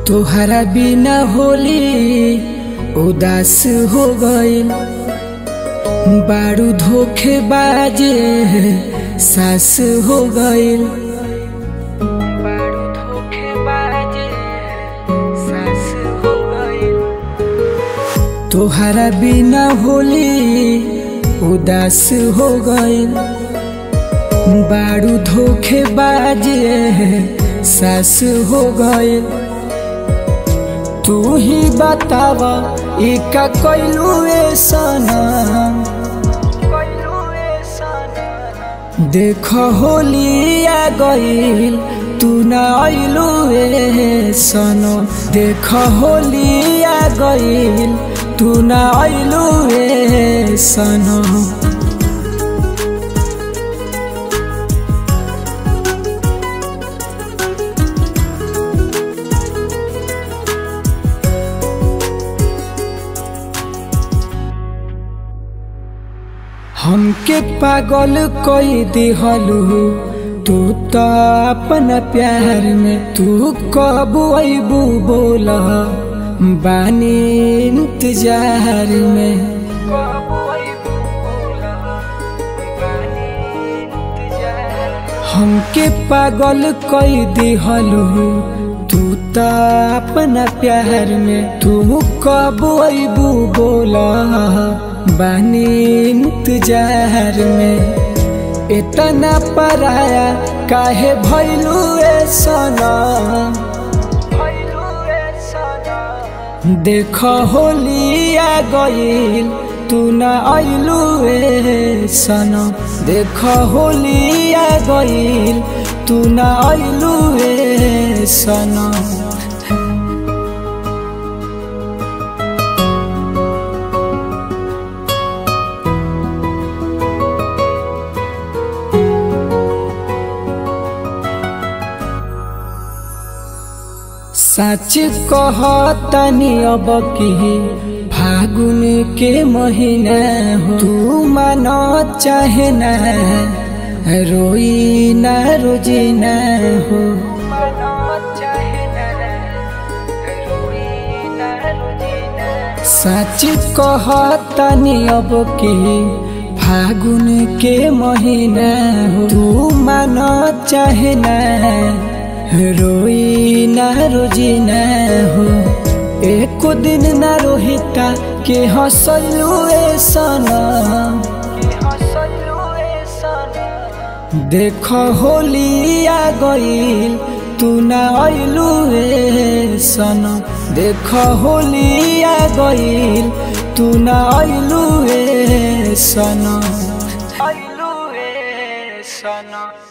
तोहरा बिना होली उदास हो गइल बारू धोखे बाजे सास हो गइल बारू धोखे बाजे सास हो गइल तोहरा बिना होली उदास हो गइल बारू धोखे बाजे सास हो गइल तू ही बतावा ई का कैलू देख होली आ गइल तू ना अइलू ए सनो देख होली आ गइल तू ना अइलू ए सनो हमके पागल कोई दिहलू तू तो अपना प्यार में तू कब अबू बोला बानी इंतजार में हमके पागल कोई दिहलू तू तो अपना प्यार में तू कब अबू बोला बानी इंतजार में इतना पराया काहे भैलू सना देख होली आ गइल तू ना अइलू सना देख होली आ गइल तू ना अइलू सना सच कहतनी अब की फागुन के महीना हो तू मन चाहे न रोई न रोजीना हो सच कहतनी अब की फागुन के महीना हो तू मन चाहे न रोई ना रोजी न हो एक दिन न रोहिता के हंसलू सना देख होली आ गइल तू ना अइलू सना देख होली आ गइल तू ना अइलू सना अइलू सना